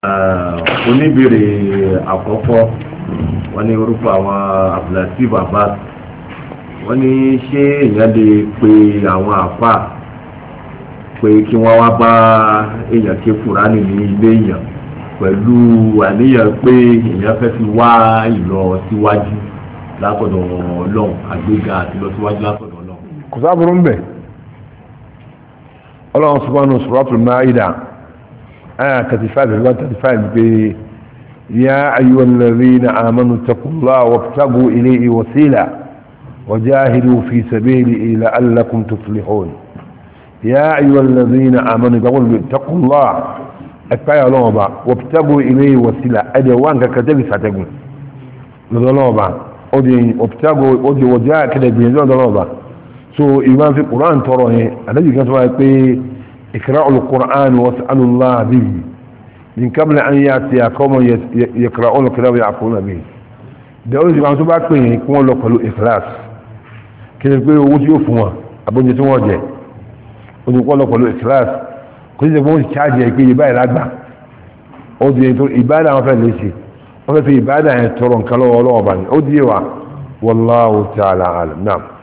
oníbèrè àkọ́kọ́ wọ́n ní orúkọ àwọn abdulateef abbas wọ́n ní ṣé èèyàn lè pe àwọn àfà pé kí wọ́n wá bá èèyàn ké kúránì ní ilé èèyàn pẹ̀lú àníyàn pé èèyàn fẹ́ fi wá ìlọ síwájú látọ̀dọ̀ ọlọ́run àgbéga àti lọ síwájú látọ̀dọ̀ ọlọ́run. kò sábúrú ń bẹ̀ ọlọ́run subhanahu suratul maida aya 35 ìgbà 35 pé ya ayyuhal ladhina amanu taqullaha wabtagu ilayhi wasila wajahidu fi sabilihi la'allakum tuflihun ya ayyuhal ladhina amanu taqullaha ẹ̀páyà ọlọ́ọ̀ba wabtagu ilayhi wasila ẹ̀dẹ̀ wà nǹkan kẹtẹ́bì sàtẹ́gùn lọ́dọ̀ọ́lọ́ọ̀ba ó di wabtagu ó di wọjá kẹtẹ́gbìn lọ́dọ̀ọ́lọ́ọ̀ba so ìwọ́n fi quran tọrọ yẹn àdájì kan tó wáyé pé ikra'ul quran was'alullah bihi min qabl an ya'tiya qawman yaqra'una al-kitaba ya'quluna bihi da ó sì máa tó bá pè yẹn kí wọ́n lọ pẹ̀lú ikhlas kí ni pé owó tí yóò fún wọn abóúnjẹ tí wọ́n jẹ ó ti kọ́ lọ pẹ̀lú ikhlas kò sí ìfowópamọ́ ìcháàjì ẹ̀ pé ìbáyìí lágbà ó di ètò ìbádà wọn fẹ́ lè ṣe wọ́n fẹ́ fi ìbádà yẹn tọrọ nǹkan lọ́wọ́ ọlọ́wọ́ bá ní ó di yé wa wallahu ta'ala alam naam